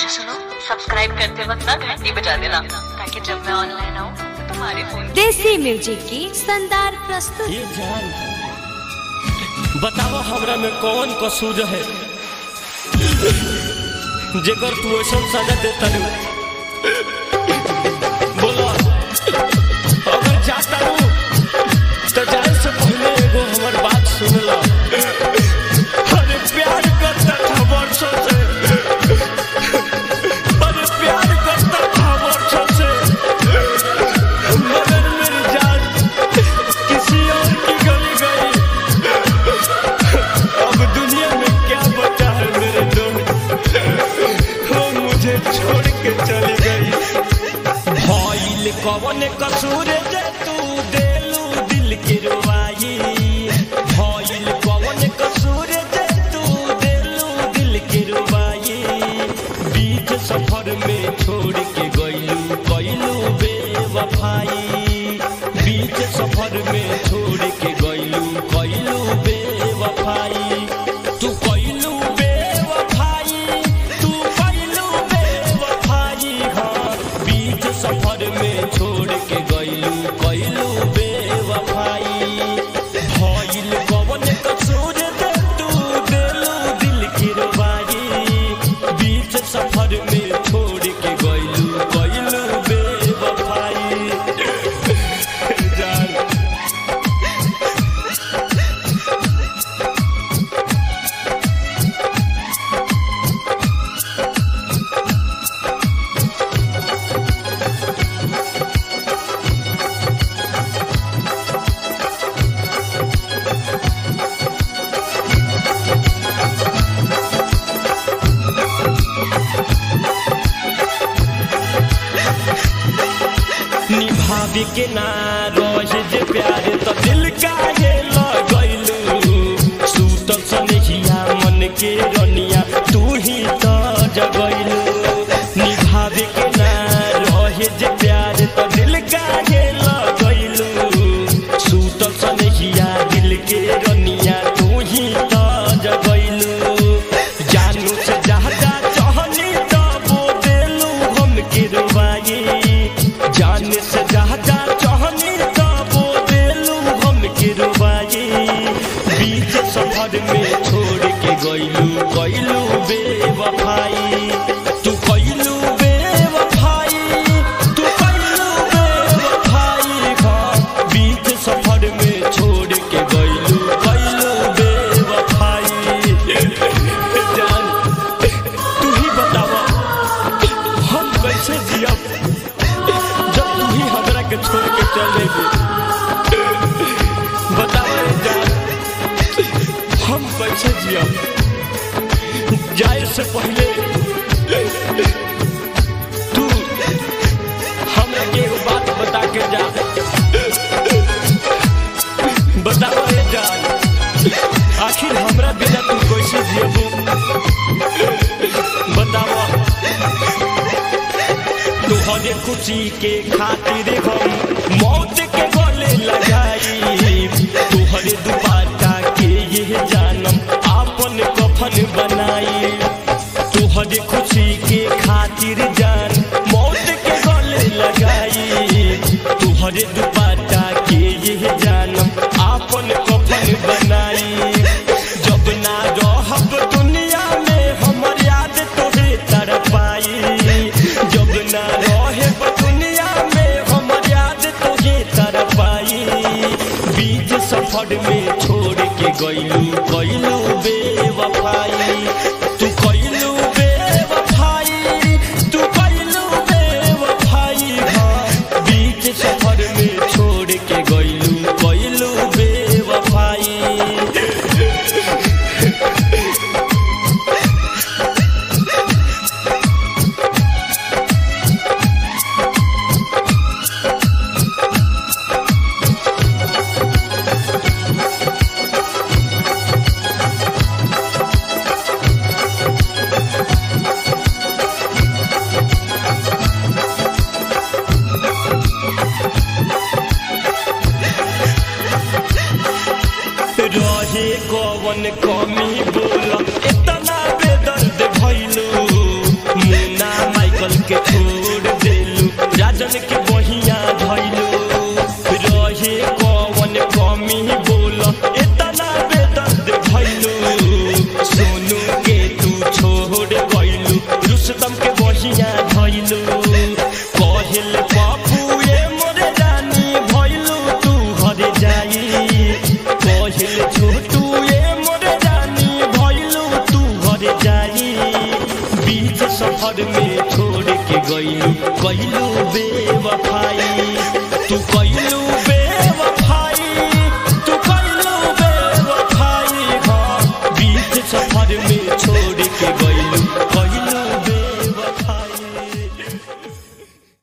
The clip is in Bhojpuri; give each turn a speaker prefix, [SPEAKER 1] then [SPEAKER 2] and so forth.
[SPEAKER 1] अच्छा सुनो सब्सक्राइब करते वक्त ना घंटी बजा देना ताकि जब मैं ऑनलाइन आऊँ तो तुम्हारे फोन
[SPEAKER 2] देसी म्यूजिक की शानदार प्रस्तुति
[SPEAKER 3] ये जान बतावा हमरा में कौन कसूर है जेकर तू ऐसा सजा देता रू बोला अगर जाता रू तो जाए से पहले एगो हमर बात सुन ला अरे प्यार करता था वर्षों से अरे प्यार करता था वर्षों से मगर मेरी जान किसी और की गली गई अब दुनिया में क्या बचा है मेरे दोस्त वो मुझे छोड़ के चली गई भइल कवन कसूर जे तू देलू दिल के रुवाई भइल कवन कसूर जे तू देलू दिल के रुवाई बीच सफर में छोड़ के गइलू कइलू बेवफाई बीच सफर में छोड़ के गइलू कइलू बेवफाई तू कइलू बेवफाई तू कइलू बेवफाई हाँ बीच सफर में छोड़ के गइलू कइलू बेवफाई भइल कवन कसूर दे तू देलू दिल की रुबाई बीच सफर में छोड़ के गइलू कइलू बेवफाई जान निभावे के ना रोज जे प्यार तो दिल काहे लगैलू सूतल सनहिया मन के रनिया तू ही तो जगैलू निभावे के ना रहे जे प्यार तो दिल काहे लगैलू सूतल सनहिया दिल के रनिया तू ही तो जगैलू जानू से ज्यादा चाहनी तो वो देलू हम के रुबाई जाने से ज्यादा चाहनी तो वो देलू हम के रुबाई बीच सफर में छोड़ के गइलू गइलू बेवफाई तू कइलू बेवफाई तू कइलू बेवफाई हाँ बीच सफर में छोड़ के गइलू गइलू बेवफाई जान तू ही बतावा हम कैसे जियब जब तू ही हमरा के छोड़ के चले बतावा रे जान हम कैसे जियब जाए से पहले तू हमरा के एगो बात बता के जा बतावा रे जान आखिर हमरा बिना तू कैसे जियबू बतावा तुहरे खुशी के खातिर हम मौत के गले लगाई तुहरे दुपाटा के ये जानम आपन कफन बनाई तुहरे खुशी के खातिर जान मौत के गले लगाई तुहरे दुपाटा के ये जानम आपन कफन बनाई जब ना रहब दुनिया में हमर याद तोहे तरपाई जब ना रहे दुनिया में हमर याद तुझे तरपाई बीच सफर में छोड़ के गइलू गइलू बेवफाई तू कइलू बेवफाई तू कइलू बेवफाई हाँ बीच सफर में छोड़ कहेले छोटू ए मोरे जानी भइलू तू घरे जाई बीच सफर में छोड़ के गइलू कइलू बेवफाई